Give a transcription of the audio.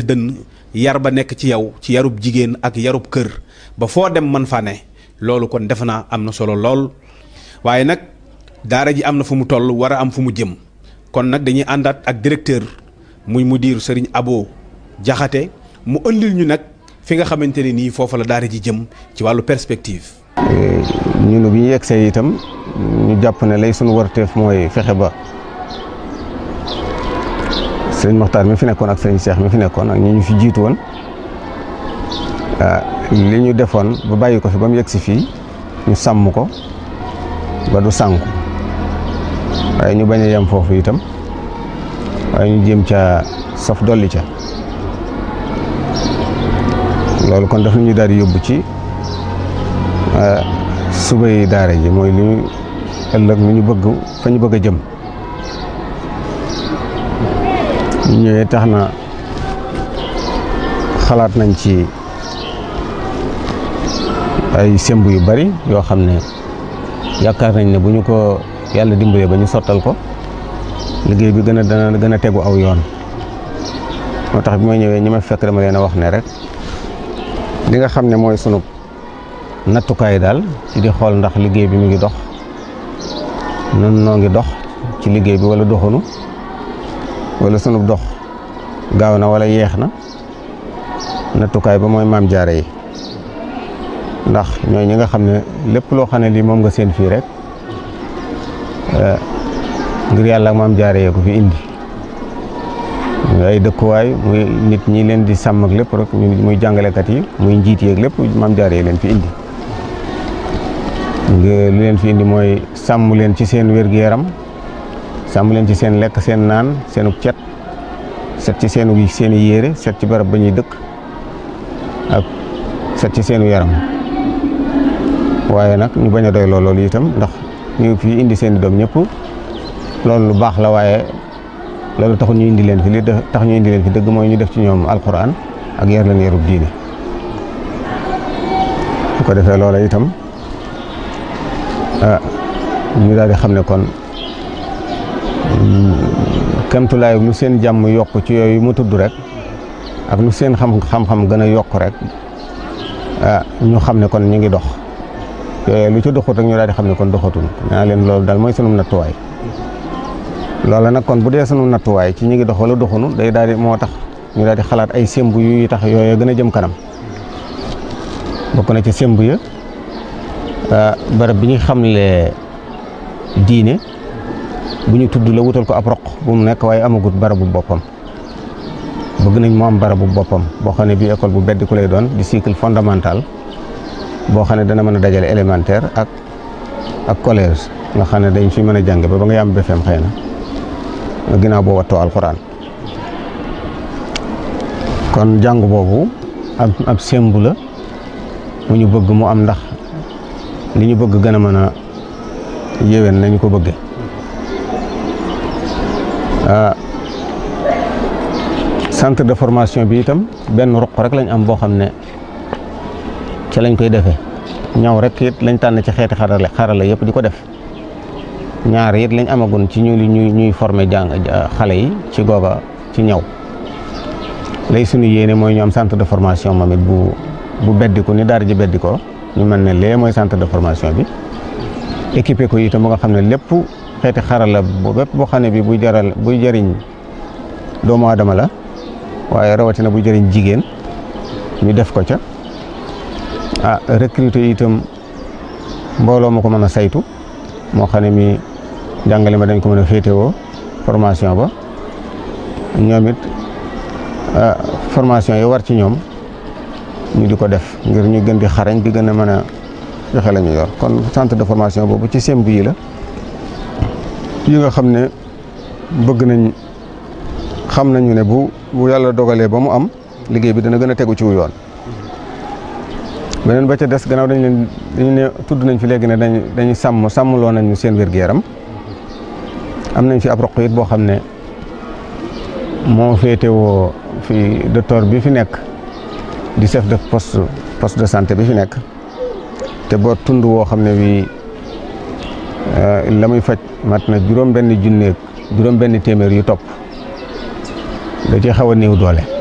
dënn yar ba nekk ci yow ci yarub jigéen ak yarub kër ba foo dem man fa ne loolu kon defe naa am na solo lool waaye nag daara ji am na fu mu toll war a am fu mu jëm kon nag dañuy àndaat ak directeur muy mudir Serigne Abo Jaxate mu ëndil ñu nag fi nga xamante ne nii foofa la daara ji jëm ci wàllu perspective. ñun bi ñu yegsee itam ñu jàpp ne lay sunu warteef mooy fexe ba sëriñ Moxtaar mi fi nekkoon ak sëriñ Cheikh mi fi nekkoon ak ñi ñu fi jiitu woon li ñu defoon ba bàyyi ko fi ba mu yegsi fii ñu sàmm ko ba du sànku waaye ñu bañ a yem foofu itam waaye ñu jéem ca saf dolli ca loolu kon daf ñu daal di yóbbu ci suba yi daara ji mooy li ñu ëllëg lu ñu bëgg fa ñu bëgg a jëm ñu ñëwee tax na xalaat nañ ci ay semb yu bari yoo xam ne yaakaar nañ ne bu ñu ko yàlla dimbalee ba ñu sottal ko liggéey bi gën a dana gën a tegu aw yoon moo tax bi may ñëwee ñi ma fekk dama leen a wax ne rek li nga xam ne mooy sunu nattukaay daal ci di xool ndax liggéey bi mu ngi dox nun noo ngi dox ci liggéey bi wala doxunu wala sunu dox gaaw na wala yeex na nattukaay ba mooy maam jaare yi ndax ñooy ñi nga xam ne lépp loo xam ne lii moom nga seen fii rek ngir yàlla ak maam jaare yee ko fi indi ay dëkkuwaay muy nit ñi leen di sàmm ak lépp rek muy jàngalekat yi muy njiit yeeg lépp maam jaare yi leen fi indi li leen fi indi mooy sàmm leen ci seen wér-gu-yaram sàmm leen ci seen lekk seen naan seenu cet set ci seenu seen i yére set ci barab ba ñuy dëkk ak set ci seenu yaram waaye nag ñu bañ a doy loolu itam ndax ñu fi indi seen i doom ñëpp loolu lu baax la waaye loolu taxul ñu indi leen fi li tax ñu indi leen fi dëgg mooy ñu def ci ñoom alquran ak yar leen yarub diine bu ko defee loola itam ah ñu daal di xam ne kon kemtulaay lu seen jàmm yokk ci yooyu mu tudd rek ak lu seen xam xam-xam gën a yokk rek ah ñu xam ne kon ñu ngi dox yooyu lu ci doxut rek ñu daal di xam ne kon doxatul naa leen loolu daal mooy sunu nattuwaay loola nag kon bu dee sunu nattuwaay ci ñu ngi dox wala doxunu day daal di moo tax ñu daal di xalaat ay semb yu tax yooyu gën a jëm kanam bokk na ci semb ya barab bi ñu xamle diine bu ñu tudd la wutal ko ab roq bu mu nekk waaye amagut barabu boppam bëgg nañ mu am barabu boppam boo xam ne bii école bu beddi ku lay doon di cycle fondamental boo xam ne dana mën a dajale élémentaire ak ak collège nga xam ne dañ fi mën a jàng ba ba nga yam BFEM xëy na ginnaaw boo wattoo alxuraan kon jàng boobu ab ab sembu la bu ñu bëgg mu am ndax li ñu bëgg gën a mën a yéwén nañu ko bëgge centre de formation bi itam benn ruq rek lañ am boo xam ne ci lañ koy defee ñaw rek it lañ tànn ci xeeti xarale xarala yëpp di ko def ñaar it lañ amagun ci ñu ñuy ñuy former jàng xale yi ci googa ci ñaw lay suñu yéene mooy ñu am centre de formation moom it bu bu beddiku ni daara ji beddi ko ñu mel ne lee mooy centre de formation bi équipé ko itam ba nga xam ne lépp xeeti xarala bu bépp boo xam ne bi buy jaral buy jëriñ doomu aadama la waaye rawatina bu jëriñ jigéen ñu def ko ca ah recruter itam mbooloo ma ko mën a saytu moo xam ne mi jàngale ma dañ ko mën a féetewoo formation ba ñoom it formation yi war ci ñoom ñu di ko def ngir ñu gën di xarañ di gën a mën a joxe la ñu yor kon centre de formation boobu ci semb yi la yi nga xam ne bëgg nañ xam nañu ne bu bu yàlla dogalee ba mu am liggéey bi dana gën a tegu ci wu yoon beneen ba ca des gannaaw dañ leen dañu ne tudd nañ fi léegi ne dañ dañuy sàmm sàmmloo nañu seen wér-gu-yaram am nañ fi ab roq it boo xam ne moo féetewoo fi docteur bi fi nekk di chef de poste poste de santé bi fi nekk te boo tund woo xam ne bii la muy faj mat na juróom benn junneeg juróom benn téeméer yu topp da ci xaw a néew doole